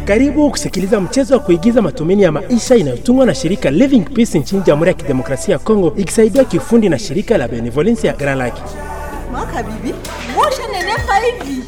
Karibu kusikiliza mchezo wa kuigiza matumaini ya maisha inayotungwa na shirika Living Peace nchini Jamhuri ya Kidemokrasia ya Kongo ikisaidiwa kiufundi na shirika la Benevolence ya Grand Lake. Mwaka bibi, mosha nenepa hivi.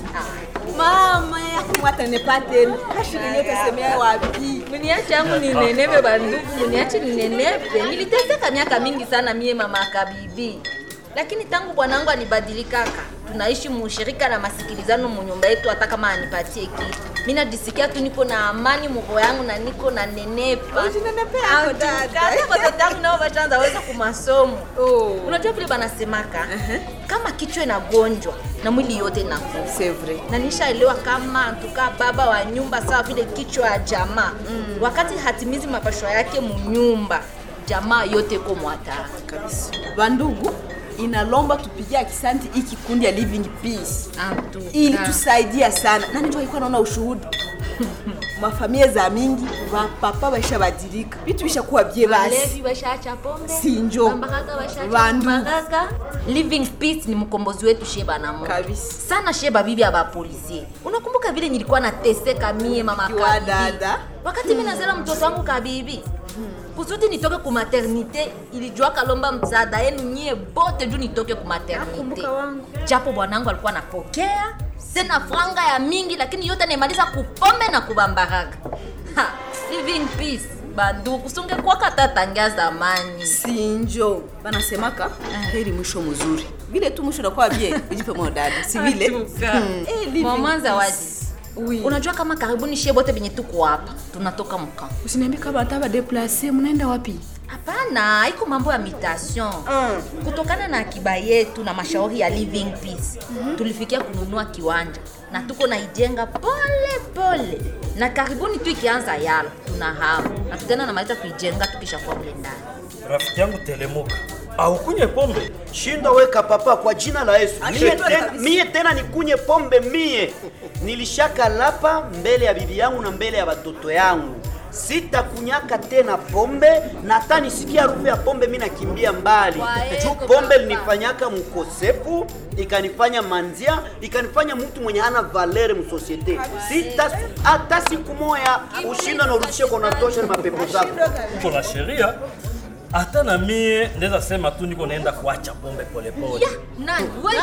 Mama yako mwatanepa tena. Kashikilia utasemea wapi? Mniache yangu ninenepe bandugu, mniache ninenepe. Niliteseka miaka mingi sana mie mama kabibi, lakini tangu bwanangu anibadilikaka, tunaishi mushirika na masikilizano munyumba yetu, hata kama anipatie kitu mi najisikia tu niko na amani muroho yangu na niko na nenepa. Ujinenepe yako dada. Hata watoto yangu nao bashaanza weza kumasomo. Oh. Unajua vile banasemaka kama kichwa inagonjwa na mwili yote inakufa C'est vrai. na nishaelewa kama tukaa baba wa nyumba sawa vile kichwa ya jamaa mm. wakati hatimizi mapashwa yake munyumba jamaa yote ko mwatara Kabisa. Bandugu, inalomba tupigie akisanti hii kikundi ya Living Peace. ili tusaidia sana nani ndio alikuwa naona ushuhuda mafamilia za mingi vapapa vaishabadilika vitu vishakuwa bie basi Walevi washaacha pombe Sinjo. Bambaraga washaacha Bandu. bambaraga. living peace ni mkombozi wetu sheba na Mungu Kabisa. sana sheba bibi ya bapolisie unakumbuka vile nilikuwa nateseka mie mama Kiwa kabibi dada. wakati mimi nazela mtoto wangu kabibi kusudi nitoke ku maternite ilijua kalomba msaada yenu nyie bote juu nitoke ku maternite Nakumbuka wangu. japo bwanangu alikuwa anapokea tena franga ya mingi lakini yote naimaliza kupombe na kubambaraga Ha, living peace banduku sungekuwaka tatangia zamani sinjo banasemaka heri mwisho mzuri vile tu mwisho unakuwa bie ujipe moyo dada si vile Hmm. Eh, living mwamanza peace. wazi Oui. unajua kama karibuni shie bote benye tuko hapa tunatoka mka usiniambie kama hata deplace mnaenda wapi hapana iko mambo ya mutation kutokana na akiba yetu na mashauri ya living peace tulifikia kununua kiwanja na tuko naijenga pole pole na karibuni tu ikianza yalo tuna hamu na tutaenda namaliza kuijenga tukishakuwa mle ndani rafiki yangu telemuka aukunye pombe shinda weka papa kwa jina la Yesu. Mie Ashindwe tena, kabisa. mie tena nikunye pombe mie. Nilishaka lapa mbele ya bibi yangu na mbele ya watoto yangu. Sitakunyaka tena pombe na hata nisikia harufu ya pombe mi nakimbia mbali. Waeko Juu pombe papa. linifanyaka mkosefu, ikanifanya manzia, ikanifanya mtu mwenye hana valere msosiete. Sita hata siku moya ushinda na urudishe kwa natosha na mapepo zako. uko na sheria hata na mie ndeza sema tu niko naenda kuacha pombe polepole nani we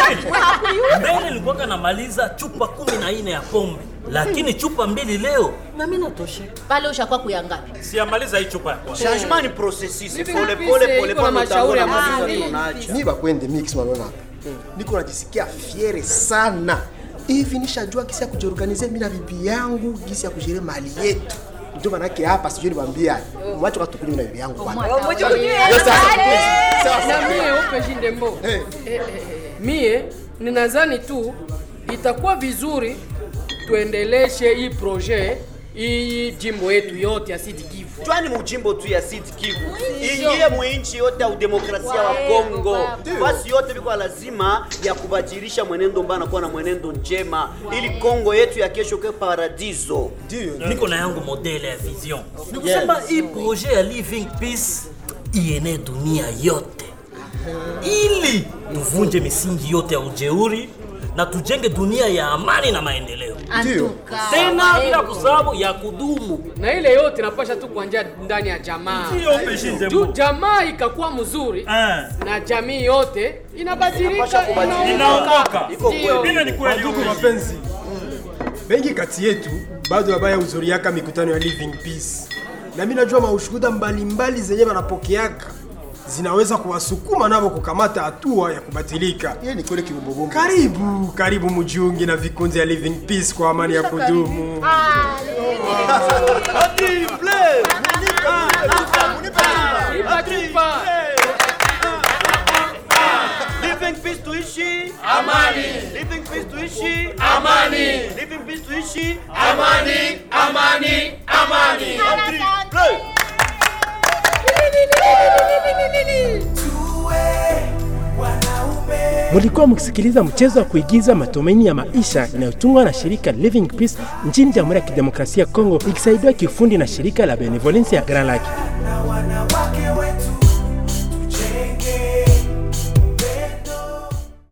mbele nilikuwaka namaliza chupa kumi na nne ya pombe lakini chupa mbili leo na mi natosheka pale ushakuwa kuyangapi siamaliza hii chupa ya kwanza Changement ni processus, Living pole peace, pole pole iko na pole mashauri ya utamaliza mazuri. tunaacha. mi bakwende mix manaona hapa niko najisikia fiere sana hivi nishajua gisi ya kujiorganize mi na bibi yangu gisi ya kujere mali yetu ndio manake hapa sijui niwaambia mwacho katukunywa na bibi yangu bwana Yes, sasa. Sawa, na sawa. mie upe jindembo Eh. Eh, eh, eh. mie ninadhani tu itakuwa vizuri tuendeleshe hii projet hii jimbo yetu yote ya Sud Kivu. Twani mujimbo tu ya Sud Kivu ingie muinchi yote ya udemokrasia wa Kongo, basi yote biko lazima ya kubadilisha mwenendo mbana kuwa na mwenendo njema, ili Kongo yetu ya kesho ke paradiso. niko na yangu modele ya vision ni kusema hii projet ya living peace iene dunia yote ili tuvunje misingi yote ya ujeuri na tujenge dunia ya amani na maendeleo Antuka, tena waeko. bila kusahau ya kudumu na ile yote napasha tu kuanzia ndani ya jamaa juu jamaa ikakuwa mzuri Ah. na jamii yote inabadilika Inapasha kubadilika. Inaondoka. Ndio. Vile ni kweli Ndugu upe- mapenzi, wengi kati yetu bado wabaya huzuriaka mikutano ya Living Peace, na mimi najua maushuhuda mbalimbali zenye wanapokeaka zinaweza kuwasukuma navo kukamata hatua ya kubatilika. Yeye ni kweli kibumbobombo. Karibu karibu mujiunge na vikundi ya Living Peace kwa amani ya kudumu. Ipa chupa. Living peace tuishi amani. Living peace tuishi amani. Living peace tuishi amani. Amani. Amani. Amani. Mulikuwa mkisikiliza mchezo wa kuigiza matumaini ya maisha inayotungwa na shirika Living Peace nchini Jamhuri ya Kidemokrasia ya Kongo ikisaidiwa kiufundi na shirika la Benevolence ya Grand Lake. na wanawake